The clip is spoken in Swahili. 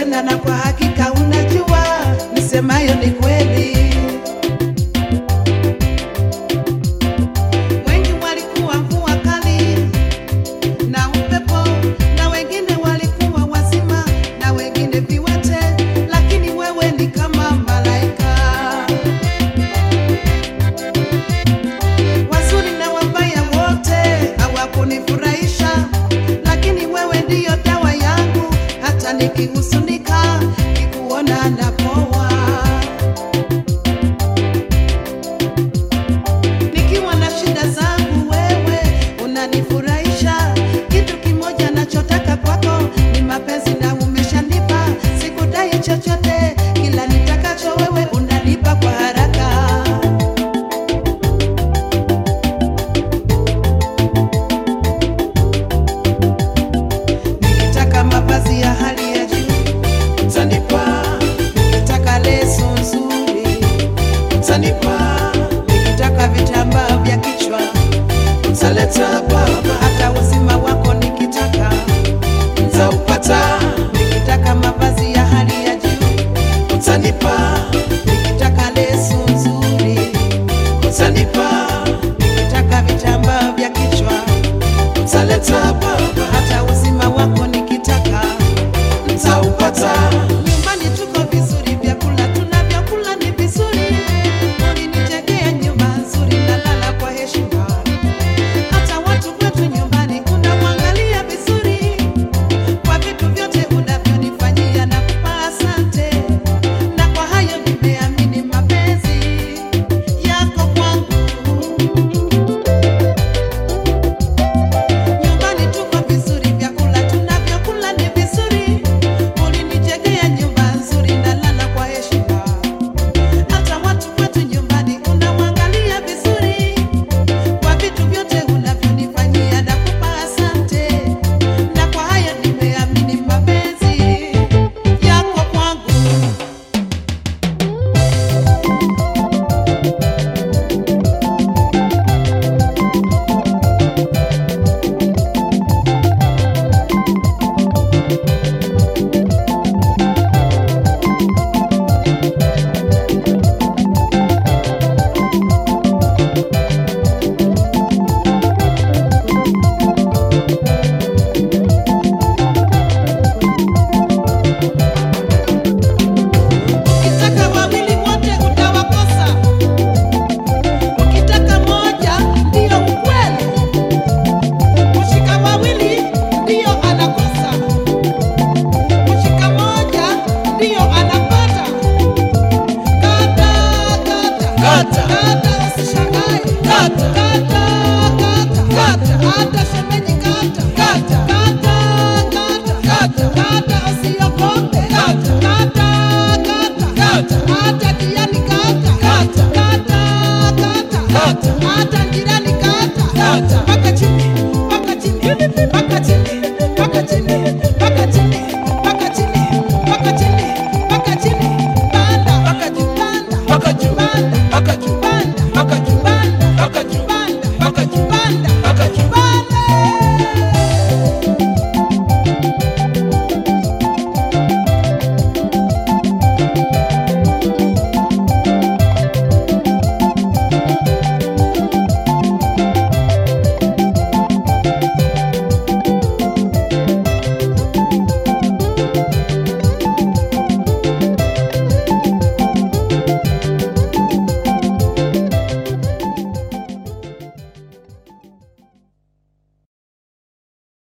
tena, na kwa hakika unajua nisemayo ni kweli. Wengi walikuwa mvua kali na upepo, na wengine walikuwa wazima, na wengine viwete, lakini wewe ni kama malaika. Wazuri na wabaya wote hawakunifurahisha, lakini wewe ndiyo dawa yangu, hata nikihusunika nikuona napoa. Nikiwa na shida zangu, wewe unanifurahisha. Kitu kimoja nachotaka kwako ni mapenzi, na umeshanipa. Sikudai chochote, kila nitakacho wewe unanipa kwa haraka. Nikitaka mavazi ya hali ya juu utanipa, nikitaka leso nzuri utanipa, nikitaka vitambaa vya kichwa utaleta baba, hata uzima wako nikitaka nitaupata, nikitaka mavazi ya hali ya juu utanipa, nikitaka leso nzuri utanipa, nikitaka vitambaa vya kichwa utaleta baba, hata uzima wako nikitaka nitaupata. Nyumbani tuko vizuri, vyakula tunavyokula ni vizuri. Ulinijengea nyumba nzuri, nalala kwa heshima. Hata watu kwetu nyumbani unamwangalia vizuri, kwa vitu vyote unavyonifanyia na kupa asante, na kwa hayo nimeamini mapenzi yako kwangu. Nyumbani tuko vizuri, vyakula tunavyokula ni vizuri. Ulinijengea nyumba nzuri, nalala kwa heshima. Hata watu kwetu nyumbani unamwangalia vizuri, kwa vitu vyote unavyonifanyia nakupa asante, na kwa haya nimeamini mapenzi yako kwangu. Ukitaka wawili wote utawakosa, ukitaka moja ndiyo ukweli, kushika wawili ndiyo anakosa, kushika moja ndiyo anapata. Kata, kata, Kata. kata, usishangae. Kata. Kata, kata, kata, hata shemeji kata. Kata. Kata, kata, Kata. kata, usiogope. Kata. Kata, kata, Kata. hata jirani kata. Kata. Kata, kata, Kata. hata jirani kata. Kata.